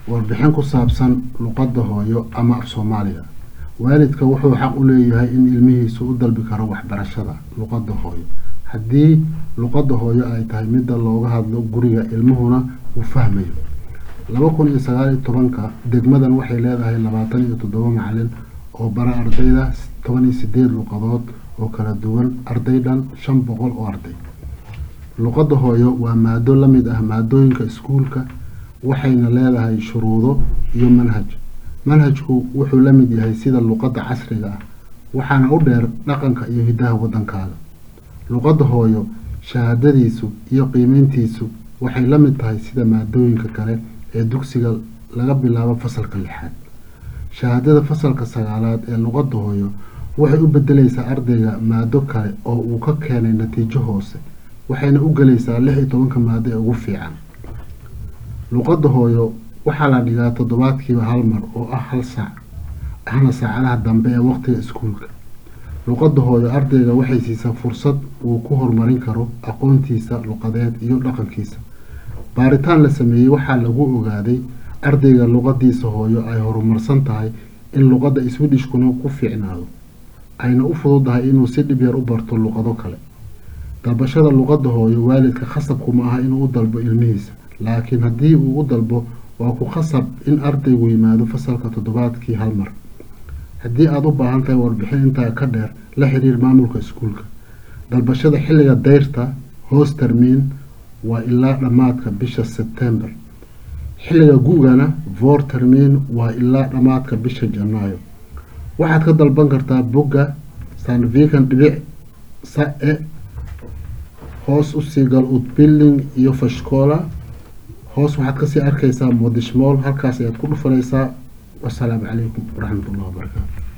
warbixin ku saabsan luqadda hooyo ama af soomaaliga waalidka wuxuu xaq u leeyahay in ilmihiisu u dalbi karo waxbarashada luqadda hooyo haddii luqadda hooyo ay tahay midda looga hadlo guriga ilmuhuna uu fahmayo laba kun iyo sagaal iyo tobanka degmadan waxay leedahay labaatan iyo toddoba macalin oo bara ardayda toban iyo sideed luqadood oo kala duwan arday dhan shan boqol oo arday luqadda hooyo waa maado la mid ah maadooyinka iskuulka waxayna leedahay shuruudo iyo manhaj manhajku wuxuu la mid yahay sida luqadda casriga ah waxaana u dheer dhaqanka iyo hiddaha waddankaaga luqadda hooyo shahaadadiisu iyo qiimeyntiisu waxay la mid tahay sida maadooyinka kale ee dugsiga laga bilaabo fasalka lixaad shahaadada fasalka sagaalaad ee luqadda hooyo waxay u bedelaysaa ardayga maado kale oo uu ka keenay natiijo hoose waxayna u gelaysaa lix iyo tobanka maado ee ugu fiican luqadda hooyo waxaa la dhigaa toddobaadkiiba hal mar oo ah hal saac ahna saacadaha dambe ee waqtiga iskuulka luqadda hooyo ardayga waxay siisaa fursad uu ku horumarin karo aqoontiisa luqadeed iyo dhaqankiisa baaritaan la sameeyey waxaa lagu ogaaday ardayga luqadiisa hooyo ay horumarsan tahay in luqadda swidishkuna ku fiicnaado ayna u fududahay inuu si dhib yar u barto luqado kale dalbashada luqadda hooyo waalidka khasabku ma aha inuu u dalbo ilmihiisa laakiin haddii uu u dalbo waa ku khasab in ardaygu yimaado fasalka toddobaadkii hal mar haddii aada u baahan tahay warbixin intaa ka dheer la xiriir maamulka iskuulka dalbashada xilliga dayrta hoos termiin waa ilaa dhammaadka bisha sebtembar xilliga gu-gana voor termiin waa ilaa dhammaadka bisha janaayo waxaad ka dalban kartaa bogga sanvikan dhibic sa-e hoos usii gal utbilling iyo fashkoola hoos waxaad kasii arkaysaa modishmool halkaas ayaad ku dhufanaysaa wasalaamu calaykum waraxmat ullahi wabarakaatu